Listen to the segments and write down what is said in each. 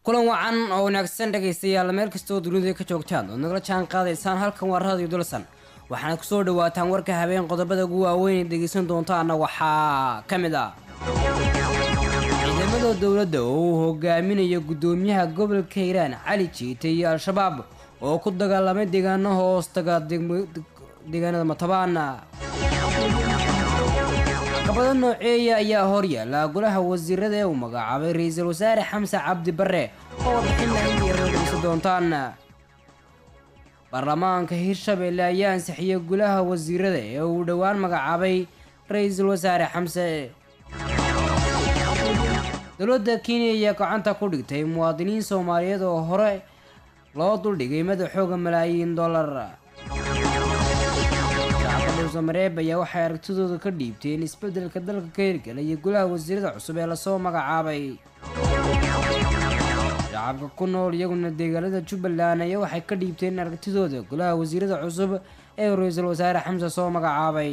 kulan wacan oo wanaagsan dhegaystayaal meel kastoo dunida ka joogtaan ood nagala jaan qaadaysaan halkan waa radio dulsan waxaana kusoo dhawaataan warka habeen qodobada ugu waaweyn ee dhegaysan doontaana waxaa ka mid ah ciidamada dowladda oo uu hogaaminayo guddoomiyaha gobolka hiiraan cali jiite iyo al-shabaab oo ku dagaalamay deegaano hoostaga deegaanada matabaana caqabado nooceeya ayaa horyaala golaha wasiirada ee uu magacaabay ra-iisul wasaare xamse cabdi bare oo warbixin laindiyarageysa doontaan baarlamaanka hirshabeelle ayaa ansixiyey golaha wasiirada ee uu dhowaan magacaabay ra-iisul wasaare xamse dowladda kenya ayaa gacanta ku dhigtay muwaadiniin soomaaliyeed oo hore loo duldhigay madaxooga malaayiin dollar mareeb ayaa waxay aragtidooda ka dhiibteen isbedelka dalka ka hirgala iyo golaha wasiirada cusub ee lasoo magacaabay shacabka ku nool iyaguna deegaanada jubbaland ayaa waxay ka dhiibteen aragtidooda golaha wasiirada cusub ee ra-iisul wasaare xamse soo magacaabay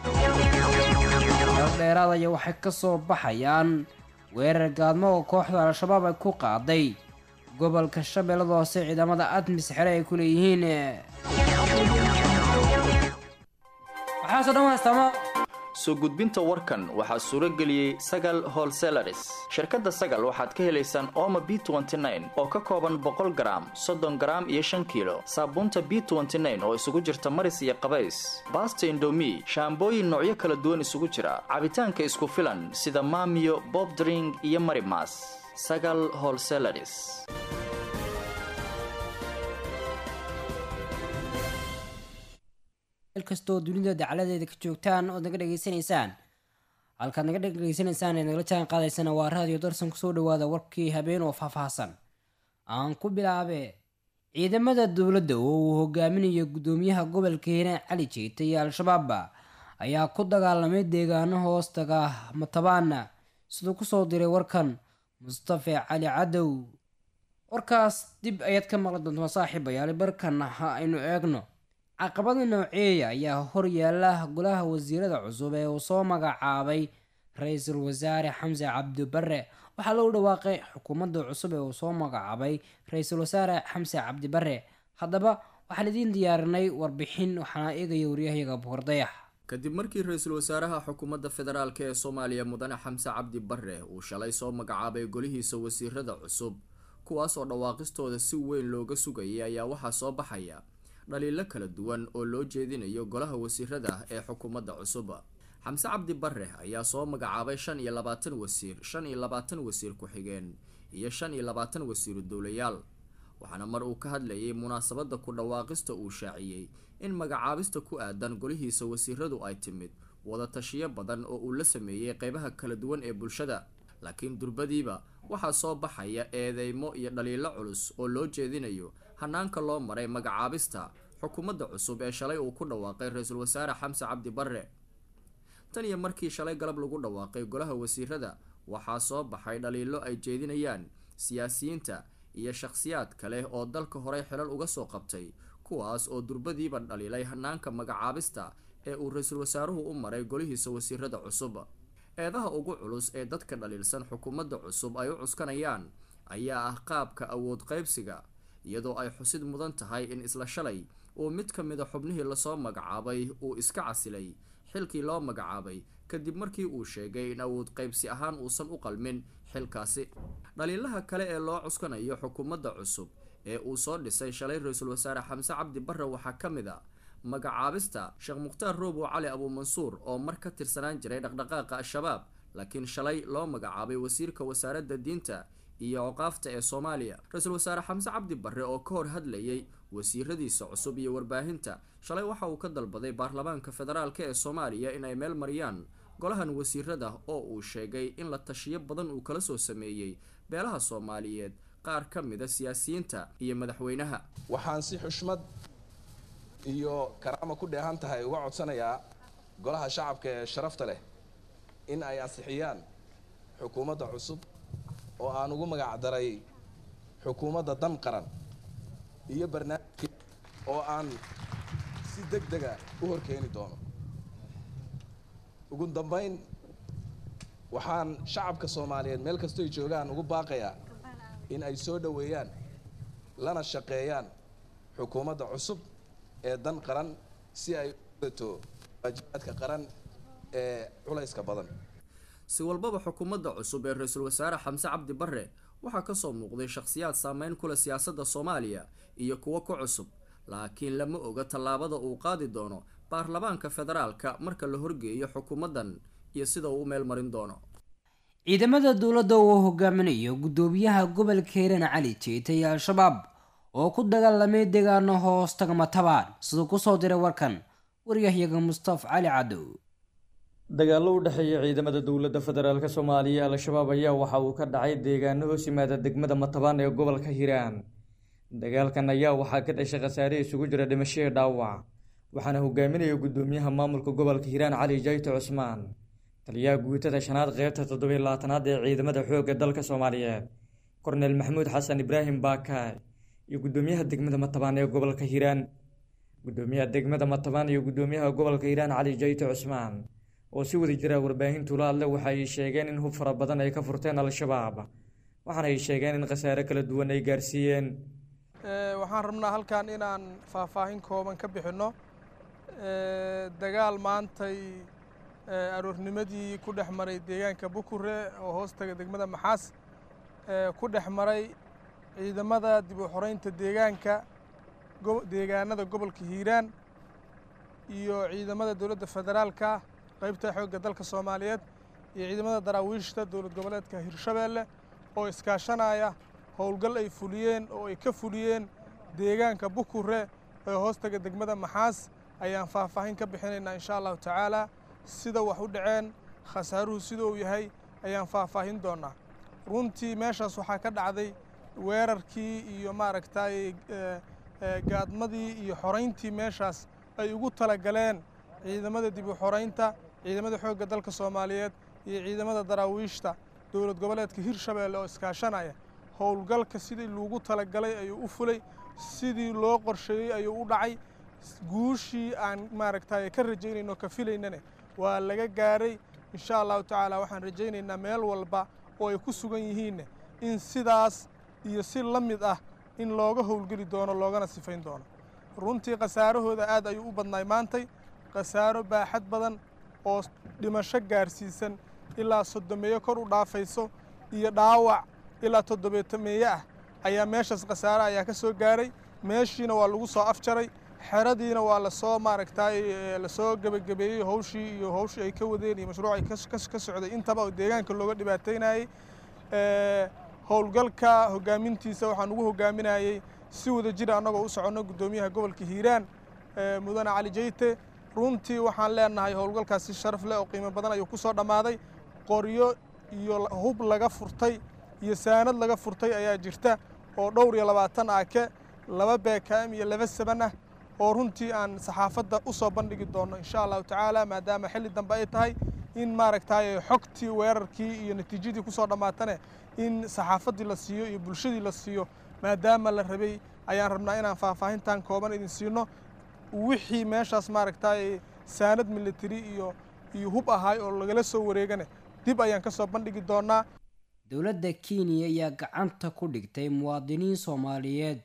dheeraad ayaa waxay kasoo baxayaan weerar gaadmo oo kooxda al-shabaab ay ku qaaday gobolka shabeellada hoose ciidamada admis xere ay ku leeyihiin soo gudbinta warkan waxaa suuro geliyey sagal holselaris shirkadda sagal waxaad ka helaysaan ooma b oo ka kooban boqol garaam soddon garaam iyo shan kiilo saabuunta b oo isugu jirta maris iyo qabays baasta indomi shaambooyin noocyo kala duwan isugu jira cabitaanka isku filan sida maamiyo bobdring iyo marimas sagal holselaris kastoo dunida dacaladeeda ka joogtaan ood naga dhegaysanaysaan halkaad naga dhegaysanaysaan ee nagala jaan qaadaysana waa raadiyo darsan kusoo dhawaada warkii habeen oo faahfaahsan aan ku bilaabe ciidamada dowladda oo uu hogaaminayo guddoomiyaha gobolka hiiraan cali jeeta iyo al-shabaab ayaa ku dagaalamay deegaano hoostaga matabaana siduu kusoo diray warkan mustafe cali cadow warkaas dib ayaad ka maqli doontaa saaxiibayaali barkan ha aynu eegno caqabada nooceeya ayaa horyaala golaha wasiirada cusub ee uu soo magacaabay ra-iisul wasaare xamse cabdibare waxaa lagu dhawaaqay xukuumadda cusub ee uu soo magacaabay ra-iisul wasaare xamse cabdibare haddaba waxaan idiin diyaarinay warbixin waxaana eegaya waryahayaga boqordayax kadib markii ra-iisul wasaaraha xukuumadda federaalk ee soomaaliya mudane xamse cabdi bare uu shalay soo magacaabay golihiisa wasiirada cusub kuwaas oo dhawaaqistooda si weyn looga sugayay ayaa waxaa soo baxaya dhaliilo kala duwan oo loo jeedinayo golaha wasiirada ee xukuumadda cusub xamse cabdi bare ayaa soo magacaabay shan iyo labaatan wasiir shan iyo labaatan wasiir ku-xigeen iyo shan iyo labaatan wasiiru dowlayaal waxaana mar uu ka hadlayay munaasabadda ku dhawaaqista uu shaaciyey in magacaabista ku aadan golihiisa wasiiradu ay timid wada tashiyo badan oo uu la sameeyey qeybaha kala duwan ee bulshada laakiin durbadiiba waxaa soo baxaya eedeymo iyo dhaliilo culus oo loo jeedinayo hanaanka loo maray magacaabista xukuumadda cusub ee shalay uu ku dhawaaqay ra-iisul wasaare xamse cabdi bare tan iyo markii shalay galab lagu dhawaaqay golaha wasiirada waxaa soo baxay dhaliilo ay jeedinayaan siyaasiyiinta iyo shakhsiyaad kale oo dalka horey xilal uga soo qabtay kuwaas oo durbadiiba dhaliilay hanaanka magacaabista ee uu ra-iisul wasaaruhu u maray golihiisa wasiirada cusub eedaha ugu culus ee dadka dhaliilsan xukuumadda cusub ay u cuskanayaan ayaa ah qaabka awood qaybsiga iyadoo ay xusid mudan tahay in isla shalay uu mid ka mida xubnihii lasoo magacaabay uu iska casilay xilkii loo magacaabay kadib markii uu sheegay in awood qaybsi ahaan uusan u qalmin xilkaasi dhaliilaha kale ee loo cuskanayo xukuumadda cusub ee uu soo dhisay shalay ra-iisul wasaare xamse cabdi bare waxaa ka mid a magacaabista sheekh mukhtaar roobow cali abuumansuur oo mar ka tirsanaan jiray dhaqdhaqaaqa al-shabaab laakiin shalay loo magacaabay wasiirka wasaaradda diinta iyo oqaafta ee soomaaliya ra-iisul wasaare xamse cabdi bare oo ka hor hadlayay wasiiradiisa cusub iyo warbaahinta shalay waxa uu ka dalbaday baarlamaanka federaalk ee soomaaliya inay meel mariyaan golahan wasiirada oo uu sheegay in la tashiyo badan uu kala soo sameeyey beelaha soomaaliyeed qaar ka mida siyaasiyiinta iyo madaxweynaha waxaan si xushmad iyo karaama ku dheehan tahay uga codsanayaa golaha shacabka ee sharafta leh in ay ansixiyaan xukuumadda cusub oo aan ugu magac daray xukuumadda dan qaran iyo barnaamijka oo aan si deg dega u horkeeni doono ugu dambayn waxaan shacabka soomaaliyeed meel kastoy joogaan ugu baaqayaa in ay soo dhoweeyaan lana shaqeeyaan xukuumadda cusub ee dan qaran si ay u dato waajibaadka qaran ee culayska badan si walbaba xukuumadda cusub ee ra-iisul wasaare xamse cabdi barre waxaa kasoo muuqday shakhsiyaad saameyn kule siyaasadda soomaaliya iyo kuwo ku cusub laakiin lama oga tallaabada uu qaadi doono baarlamaanka federaalka marka la horgeeyo xukuumaddan iyo sida uu u meel marin doono ciidamada dowladda uu hogaaminayo guddoomiyaha gobolka hiiraan cali jeeta iyo al-shabaab oo ku dagaalamay deegaano hoos tagma tabaan siduu kusoo diray warkan waryahyaga mustafa cali cadow dagaallo u dhexeeya ciidamada dowladda federaalk soomaaliya al-shabaab ayaa waxa uu ka dhacay deegaano hoos yimaada degmada matabaan ee gobolka hiiraan dagaalkan ayaa waxaa ka dhashay khasaare isugu jira dhimashadii dhaawac waxaana hogaaminaya guddoomiyaha maamulka gobolka hiiraan cali jayto cusmaan taliyaha guutada shanaad qeybta toddobiy labaatanaad ee ciidamada xoogga dalka soomaaliyeed korneel maxamuud xasan ibraahim baakaay iyo guddoomiyaha degmada matabaan ee gobolka hiiraan guddoomiyaha degmada matabaan iyo guddoomiyaha gobolka hiiraan cali jayto cusmaan oo si wada jira warbaahintu la hadle waxa ay sheegeen in hub fara badan ay ka furteen al-shabaab waxaana ay sheegeen in khasaare kala duwan ay gaarsiiyeen waxaan rabnaa halkan inaan faahfaahin kooban ka bixinno dagaal maantay aroornimadii ku dhex maray deegaanka bukure oo hoostaga degmada maxaas ku dhex maray ciidamada dib u xoreynta deegaanka deegaanada gobolka hiiraan iyo ciidamada dowladda federaalka qaybta xoogga dalka soomaaliyeed iyo ciidamada daraawiishta dowlad goboleedka hirshabeelle oo iskaashanaya howlgal ay fuliyeen oo ay ka fuliyeen deegaanka bukure ee hoostaga degmada maxaas ayaan faahfaahin ka bixinaynaa insha allahu tacaala sida wax u dhaceen khasaaruhu sida uu yahay ayaan faahfaahin doonaa runtii meeshaas waxaa ka dhacday weerarkii iyo maaragtay gaadmadii iyo xorayntii meeshaas ay ugu talagaleen ciidamada dib u xoraynta ciidamada xoogga dalka soomaaliyeed iyo ciidamada daraawiishta dowlad goboleedka hirshabeelle oo iskaashanaya howlgalka sidii loogu talagalay ayuu u fulay sidii loo qorsheeyey ayuu u dhacay guushii aan maaragtay ka rajaynayno ka filaynane waa laga gaaray insha allahu tacaala waxaan rajaynaynaa meel walba oo ay ku sugan yihiinne in sidaas iyo si la mid ah in looga howlgeli doono loogana sifayn doono runtii khasaarahooda aad ayuu u badnaay maantay khasaaro baaxad badan oo dhimasho gaarsiisan ilaa soddomeeyo kor u dhaafayso iyo dhaawac ilaa toddobeetameeye ah ayaa meeshaas khasaare ayaa ka soo gaaray meeshiina waa lagu soo afjaray xeradiina waa lasoo maaragtay lasoo gebagabeeyey howshii iyo howshii ay ka wadeen iyo mashruuc ay ka socday intaba oo deegaanka looga dhibaataynayey howlgalka hogaamintiisa waxaan ugu hogaaminayey si wada jira annagoo u soconno guddoomiyaha gobolka hiiraan mudane cali jeyte runtii waxaan leenahay howlgalkaas si sharaf leh oo qiimo badan ayuu ku soo dhammaaday qoryo iyo hub laga furtay iyo saanad laga furtay ayaa jirta oo dhowr iyo labaatan aake laba beekam iyo laba saban ah oo runtii aan saxaafadda u soo bandhigi doonno insha allahu tacaala maadaama xilli dambe ay tahay in maaragtay xogtii weerarkii iyo natiijadii ku soo dhammaatane in saxaafaddii la siiyo iyo bulshadii la siiyo maadaama la rabay ayaan rabnaa inaan faahfaahintan kooban idin siino wixii meeshaas maaragtay saanad military iyo iyo hub ahaay oo lagala soo wareegane dib ayaan ka soo bandhigi doonaa dowladda kenya ayaa gacanta ku dhigtay muwaadiniin soomaaliyeed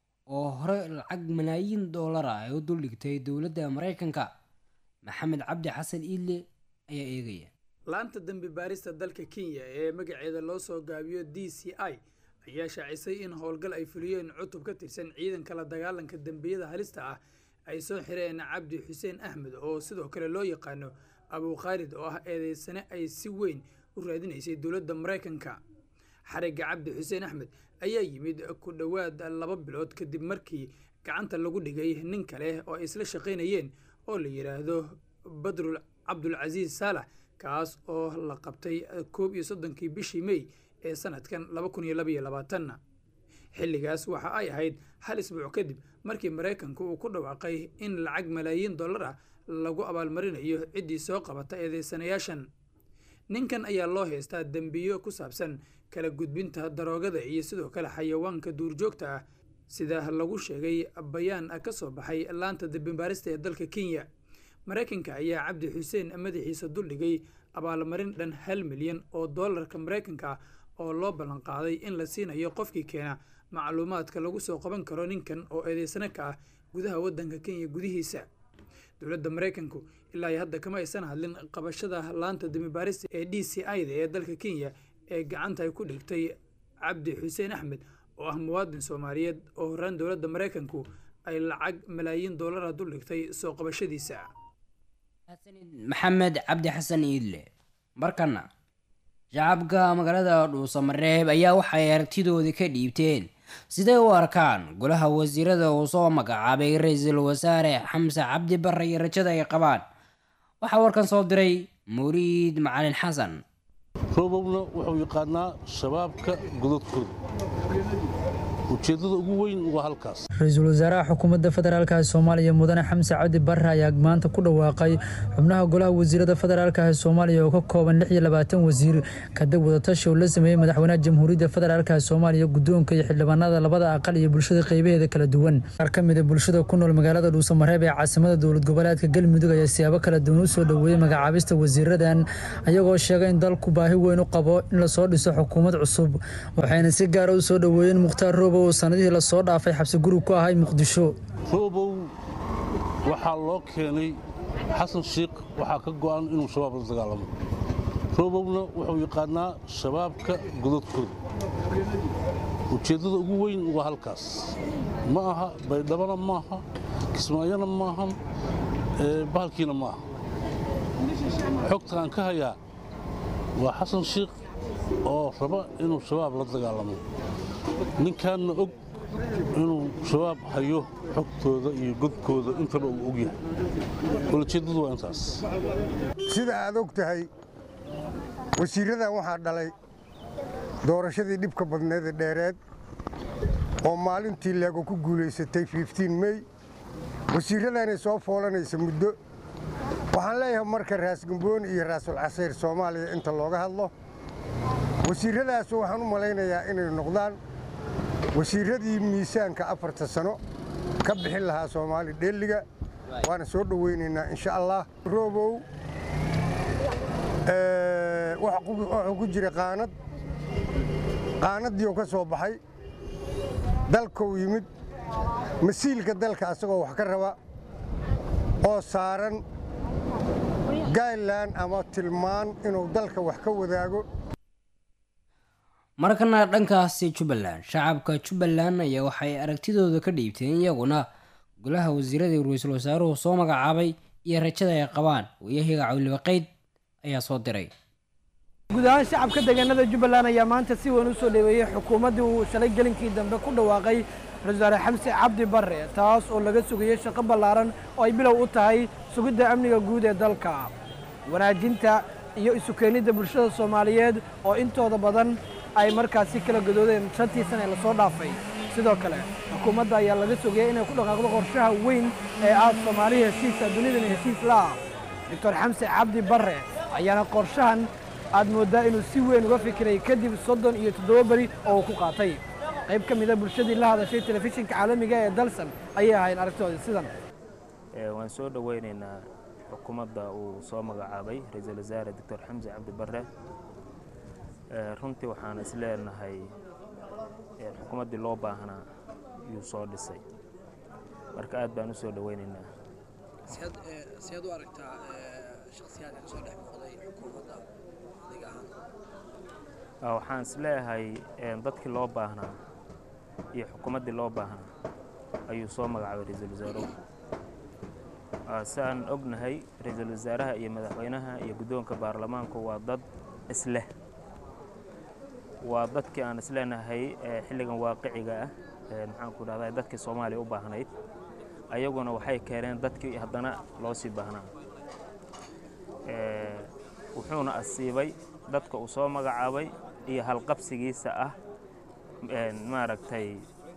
oo hore lacag malaayiin doolar ah ay u duldhigtay dowladda maraykanka maxamed cabdi xasan iile ayaa eegaya laanta dembi baarista dalka kenya ee magaceeda loo soo gaabiyo d c i ayaa shaacisay in howlgal ay fuliyeen cutub ka tirsan ciidanka la dagaalanka dembiyada halista ah ay soo xireen cabdi xuseen axmed oo sidoo kale loo yaqaano abukhaalid oo ah eedeysane ay si weyn u raadinaysay dowladda maraykanka xarigga cabdi xuseen axmed ayaa yimid ku dhowaad laba bilood kadib markii gacanta lagu dhigay nin kale oo ay isla shaqaynayeen oo la yidhaahdo badrul cabdulcasiis saalax kaas oo la qabtay koob iyo soddonkii bishii mey ee sanadkan laba kun iyo labaiyo labaatanna xilligaas waxa ay ahayd hal isbuuc kadib markii maraykanku uu ku dhawaaqay in lacag malaayiin dollar ah lagu abaalmarinayo ciddii soo qabata eedeysanayaashan ninkan ayaa loo haystaa dembiyo ku saabsan kala gudbinta daroogada iyo sidoo kale xayawaanka duurjoogta ah sida lagu sheegay bayaan ka soo baxay laanta dembibaarista ee dalka kenya maraykanka ayaa cabdi xuseen madaxiisa duldhigay abaalmarin dhan hal milyan oo doolarka maraykanka ah oo loo ballan qaaday in la siinayo qofkii keena macluumaadka lagu soo qaban karo ninkan oo eedeysana ka ah gudaha waddanka kenya gudihiisa dowladda maraykanku ilaa iyo hadda kama aysan hadlin qabashada laanta damibaarista ee d c i da ee dalka kenya ee gacanta ay ku dhigtay cabdi xuseen axmed oo ah muwaadin soomaaliyeed oo horaan dowladda maraykanku ay lacag malaayiin doolara dul dhigtay soo qabashadiisa maxamed cabdi xasan iidle markana shacabka magaalada dhuusamareeb ayaa waxay aragtidoodii ka dhiibteen siday u arkaan golaha wasiirada uu soo magacaabay ra-iisul wasaare xamse cabdi barre iyo rajada ay qabaan waxaa warkan soo diray muriid macalin xasan roobowna wuxuu yaqaanaa shabaabka gododkooda ujeeddada ugu weyn waa halkaas ra-iisul wasaaraha xukuumadda federaalka soomaaliya mudane xamse cabdi barre ayaa maanta ku dhawaaqay xubnaha golaha wasiirada federaalka soomaaliya oo ka kooban lix iyo labaatan wasiir kadib wadatashi oo la sameeyey madaxweynaha jamhuuriyadda federaalka soomaaliya guddoonka iyo xildhibaanada labada aqal iyo bulshada qeybaheeda kala duwan qaar ka mid a bulshada ku nool magaalada dhuusamareeb ee caasimada dowlad goboleedka galmudug ayaa siyaabo kala duwan u soo dhoweeyey magacaabista wasiiradan ayagoo sheegay in dalku baahi weyn u qabo in lasoo dhiso xukuumad cusub waxayna si gaara u soo dhoweeyeen mukhtaar roobo oo sanadihii lasoo dhaafay xabsi gurug ku ahay muqdisho roobow waxaa loo keenay xasan shiikh waxaa ka go'an inuu shabaab la dagaalamo roobowna wuxuu yaqaanaa shabaabka gododkooda ujeeddada ugu weyn waa halkaas ma aha baydhabana maaha kismaayona maahan bahalkiina ma aha xogta aan ka hayaa waa xasan shiikh oo raba inuu shabaab la dagaalamo ninkaanna og inuu shabaab hayo xogtooda iyo godkooda intaba uu og yahay ulajeeddadu waa intaas sida aad og tahay wasiirradan waxaa dhalay doorashadii dhibka badneeda dheereed oo maalintii leego ku guulaysatay mey wasiirradanay soo foolanaysa muddo waxaan leeyahay marka raasgambooni iyo raasul casayr soomaaliya inta looga hadlo wasiirradaas waxaan u malaynayaa inay noqdaan wasiirradii miisaanka afarta sano ka bixin lahaa soomaali dheelliga waana soo dhowaynaynaa insha allah roobow wuxuu ku jira qaanad qaanaddiiuu ka soo baxay dalkuu yimid masiilka dalka asagoo wax ka raba oo saaran gailan ama tilmaan inuu dalka wax ka wadaago markana dhankaasi jubbaland shacabka jubbaland ayaa waxay aragtidooda ka dhiibteen iyaguna golaha wasiiradii ra-iisul wasaaruhu soo magacaabay iyo rajada ay qabaan wayahiga cawlibaqayd ayaa soo diray guud ahaan shacabka deegaanada jubbaland ayaa maanta si weyn u soo dhoweeyey xukuumaddii uu shalay gelinkii dambe ku dhawaaqay ra-isul wasaare xamse cabdi barre taas oo laga sugayey shaqo ballaaran oo ay bilow u tahay sugidda amniga guud ee dalka wanaajinta iyo isu keenidda bulshada soomaaliyeed oo intooda badan ay markaasi kala gadoodeen shantii sana ee lasoo dhaafay sidoo kale xukuumadda ayaa laga sugayay inay ku dhaqaaqdo qorshaha weyn ee ah soomaali heshiisa dunidana heshiis laah doctor xamse cabdi barre ayaana qorshahan aad mooddaa inuu si weyn uga fikiray kadib soddon iyo toddoba beri oo uu ku qaatay qayb ka mida bulshadii la hadashay telefishinka caalamiga ee dalsan ayay ahayn aragtoodii sidan waan soo dhoweynaynaa xukuumadda uu soo magacaabay ra-iisul wasaare doctor xamse cabdi barre runtii waxaan is leenahay xukuumaddii loo baahnaa yuu soo dhisay marka aad baan u soo dhoweynaynaa siyaad u aragtaa shakhsiyaadka kasoo dhex muuqday xukuumadda adiga ahaan waxaan is leeyahay dadkii loo baahnaa iyo xukuumaddii loo baahnaa ayuu soo magacaabay ra-iisul wasaaruhu si aan ognahay ra-iisul wasaaraha iyo madaxweynaha iyo guddoonka baarlamaanku waa dad isleh waa dadkii aan isleenahay xilligan waaqiciga ah maxaan ku dhahdaa dadkii soomaaliya u baahnayd ayaguna waxay keeneen dadkii haddana loo sii baahnaa wuxuuna asiibay dadka uu soo magacaabay iyo halqabsigiisa ah maaragtay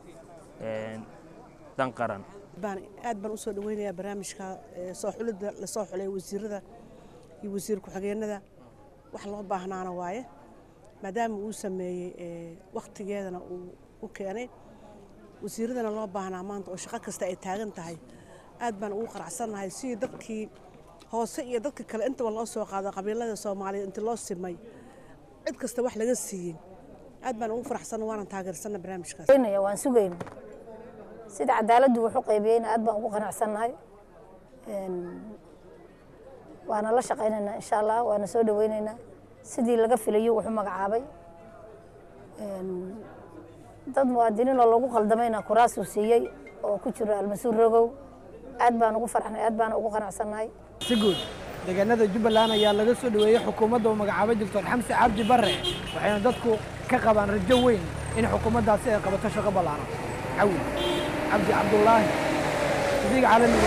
dan qaran aad baan usoo dhaweynayaa barnaamijka soo xulidda lasoo xulay wasiirada iyo wasiir ku-xigeenada wax loo baahnaana waaye maadaama uu sameeyey wakhtigeedana uu u keenay wasiiradana loo baahnaa maanta oo shaqo kasta ay taagan tahay aad baan ugu qaracsannahay sidii dadkii hoose iyo dadka kale intaba loo soo qaado qabiilada soomaaliyeed inta loo simay cid kasta wax laga siiyey aad baan ugu faraxsanna waanan taageersana barnaamijkaas waan sugayna sida cadaaladdu wax u qaybiyeyna aad baan ugu qanacsannahay waana la shaqaynaynaa insha allah waana soo dhaweynaynaa sidii laga filayo wuxuu magacaabay dad muwaadiniinoo lagu qaldamayna kuraasuu siiyey oo ku jiro almasuur rogow aad baan ugu farxnay aad baan ugu qanacsannahay si guud deegaanada jubbaland ayaa laga soo dhaweeyey xukuumadda uu magacaabay doctor xamse cabdi barre waxayna dadku ka qabaan rajo weyn in xukuumaddaasi ay qabato shaqo ballaaran cawi cabdi cabdulaahi idiga caalamiga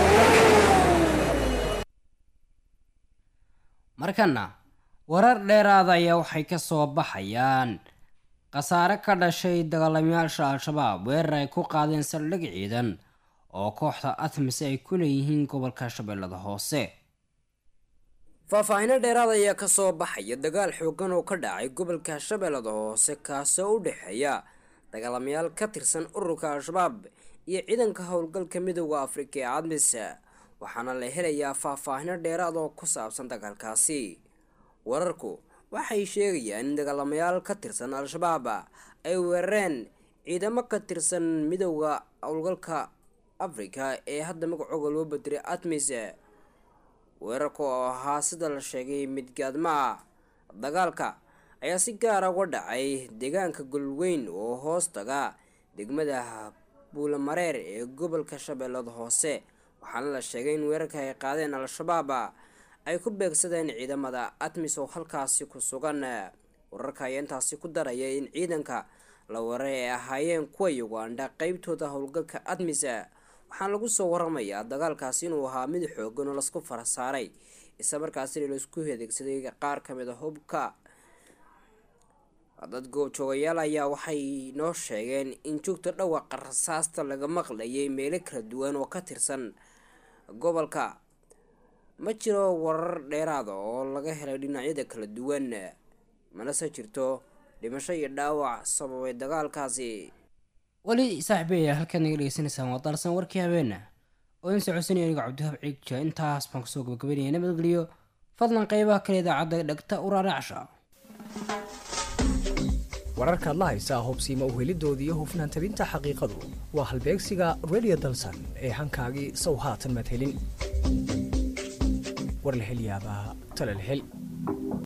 markana warar dheeraada ayaa waxay ka soo baxayaan khasaare ka dhashay dagaalamayaasha al-shabaab weerar ay ku qaadeen saldhig ciidan oo kooxda atmis ay ku leeyihiin gobolka shabeellada hoose faahfaahino dheeraad ayaa kasoo baxaya dagaal xoogan oo ka dhacay gobolka shabeellada hoose kaasoo u dhexeeya dagaalamayaal ka tirsan ururka al-shabaab iyo ciidanka howlgalka midooda afrika ee admis waxaana la helayaa faahfaahino dheeraad oo ku saabsan dagaalkaasi wararku waxay sheegayaan in dagaalamayaal ka tirsan al-shabaab ay weerareen ciidamo ka tirsan midooda howlgalka afrika ee hadda magacooga loo badiray atmis weerarka oo ahaa sida la sheegay mid gaadma ah dagaalka ayaa si gaara uga dhacay deegaanka golweyn oo hoos taga degmada buulamareer ee gobolka shabeellada hoose waxaana la sheegay in weerarka ay qaadeen al-shabaab ay ku beegsadeen ciidamada atmis oo halkaasi ku sugan wararka ayaa intaasi ku daraya in ciidanka la weeraray ay ahaayeen kuwa ugandha qeybtooda howlgalka atmis waxaana lagu soo waramayaa dagaalkaasi inuu ahaa mid xoogan oo lasku fara saaray isla markaasina laisku adeegsaday qaar kamid a hubka dad goobjoogayaal ayaa waxay noo sheegeen in joogta dhawaqa rasaasta laga maqlayay meelo kala duwan oo ka tirsan gobolka ma jiro warar dheeraada oo laga helay dhinacyada kala duwan manase jirto dhimasho iyo dhaawac sababay dagaalkaasi weli saaxiibaya halkaad naga dhegeysanaysaan waa daarsan warkii habeena oo in socodsanaya aniga cabdihaab ciigja intaas baan kusoo gabagabaynaya nabadgeliyo fadlan qeybaha kale idaacadda dhegta uraaracsha wararkaad la haysaa hubsiima uhelidoodii iyo hufnaan tabinta xaqiiqadu waa halbeegsiga radio dalsan ee hankaagii sow haatan madhelin war la hel yaabaa tala la hel